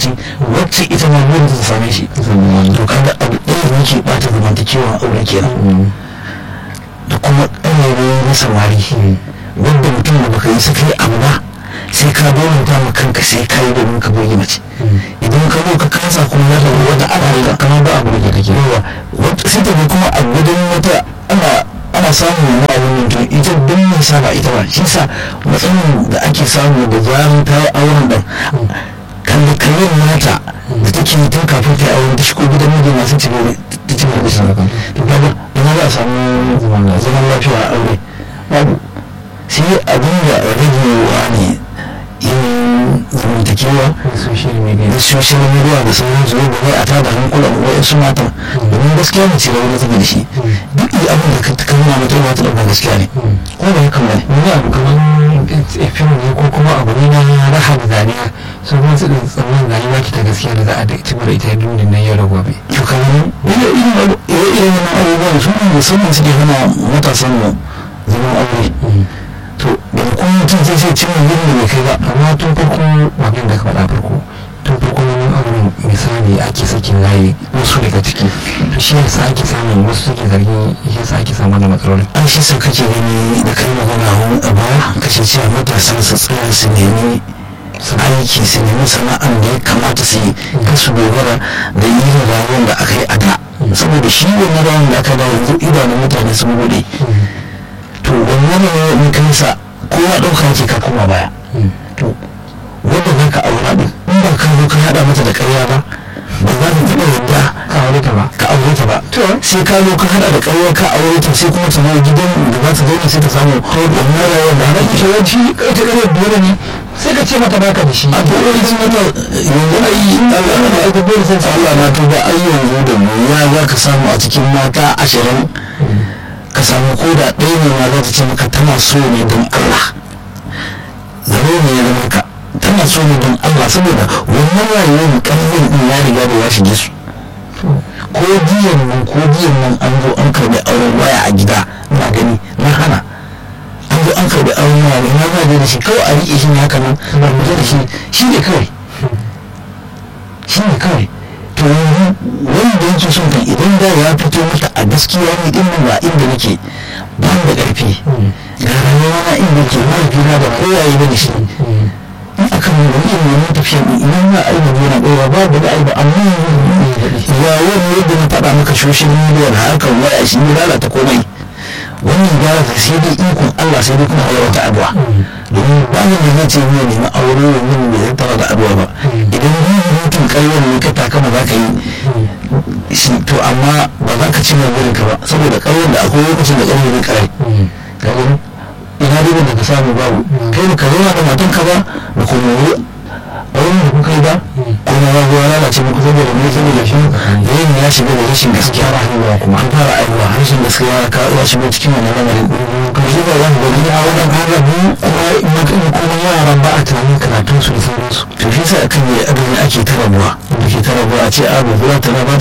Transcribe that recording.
lokaci wacce ita ma burin ta same shi to kaga abu ɗaya da yake ɓata zamantakewa aure kenan da kuma ƙayyade na samari wanda mutum da baka yi saka yi abu ba sai ka bauta ma kanka sai ka yi domin ka burge mace idan ka zo ka kasa kuma za ta zo wata ana kamar ba abu da kake yawa sai ta ga kuma a gudun wata ana ana samun wani abin mutum ita don mai sa ba ita ba shi sa matsayin da ake samu da zarar ta yi auren ɗan kalli kallon mata da take yi tun kafin ta yi auren ta shigo gidan miji masu ci gaba ta ci gaba da shi to kaga ina za a samu zaman lafiya a aure babu sai abin da ragewa ne yin zamantakewa da social media da sauran su ba a tada hankulan wa'yansu matan domin gaskiya ne ce da wani zama da shi duk iya abin da ka nuna mata ba ta ɗauka gaskiya ne ko ba haka ba ne wani abu kamar fim ne ko kuma abu ne na raha da zaniya sun kuma su tsammanin rayuwa ki ta gaskiya da za a ci mara ita duniya nan yau da gobe to kamar wani irin irin abubuwan su ne musamman suke hana matasan mu zaman aure to da kuma mutum zai sai cimma gurin da bai kai ba amma tun farko magana da ka faɗa farko tun farko neman auren misali ake sakin layi wasu daga ciki to shi yasa ake samun wasu suke zargin shi yasa ake samun wannan matsalolin an shi sa kake gani da kai magana a baya kashe cewa matasan su tsaya su nemi aiki su nemi sana'ar da ya kamata su yi kan su dogara da irin rayuwar da aka yi a da saboda shi wannan rayuwar da aka da yanzu idanun mutane sun bude to wannan ne in kai sa kowa ɗauka yake ka koma baya to wanda za ka aura ɗin in ba ka zo ka haɗa mata da ƙarya ba ba za ta taɓa yadda ka aure ta ba ka aure ta ba sai ka zo ka haɗa da ƙarya ka aure ta sai kuma ta zo gidan da za ta zauna sai ta samu wannan rayuwar da haɗa ita yawanci ita ƙaryar dole ne sai ka ce mata baka da shi a dole ita mata yanzu ai Allah na aika dole sai Allah na tuba ai yanzu da mu ya za ka samu a cikin mata ashirin ka samu ko da ɗaya ne ma za ta ce maka tana so ne don Allah zaro ne ya zama ka tana so ne don Allah saboda wannan rayuwar ƙarfin ɗin ya riga da ya shige su ko jiyan nan ko jiyan nan an zo an karɓi auren waya a gida na gani na hana an zo an karɓi auren waya ne na zaje da shi kawai a riƙe shi ne haka nan ba mu da shi shi ne kawai shi ne kawai to yanzu wanda yake son kan idan da ya fito mata a gaskiya ne din nan ba inda nake ba da ƙarfi ga rayuwa na inda ke mahaifina da kowaye ba da shi in aka mu wani irin wannan tafiya ne idan na aina gona ɗora babu da aiba amma ya wani yadda na faɗa maka social media da harkar waya shi ne lalata komai wannan gyara ta sai dai ikon Allah sai dai kuma wata addu'a domin ba ni da zai ce ni nemi aure wannan da zai tara da addu'a ba idan ni mutum ƙarfin ne ka takama za ka yi shi to amma ba za ka ci mai burin ka ba saboda ƙarfin da akwai lokacin da ƙarfin ne ƙarai ga gani ina ribar da ka samu babu kai da ka zauna da matan ka ba da kuma a wani da kuka yi ba kuma ya zo ya lalace muku saboda mai saboda shi yayin ya shiga da rashin gaskiya rayuwa kuma an fara aiwa rashin gaskiya ya kawo ya shiga cikin wannan lamarin kuma shi ba wani gari a wannan harabi kuma kuma yaran ba a tunanin karatun su da sauransu to shi sai akan yi abin ake ta rabuwa da ke ta rabuwa a ce a ba za ta ba ta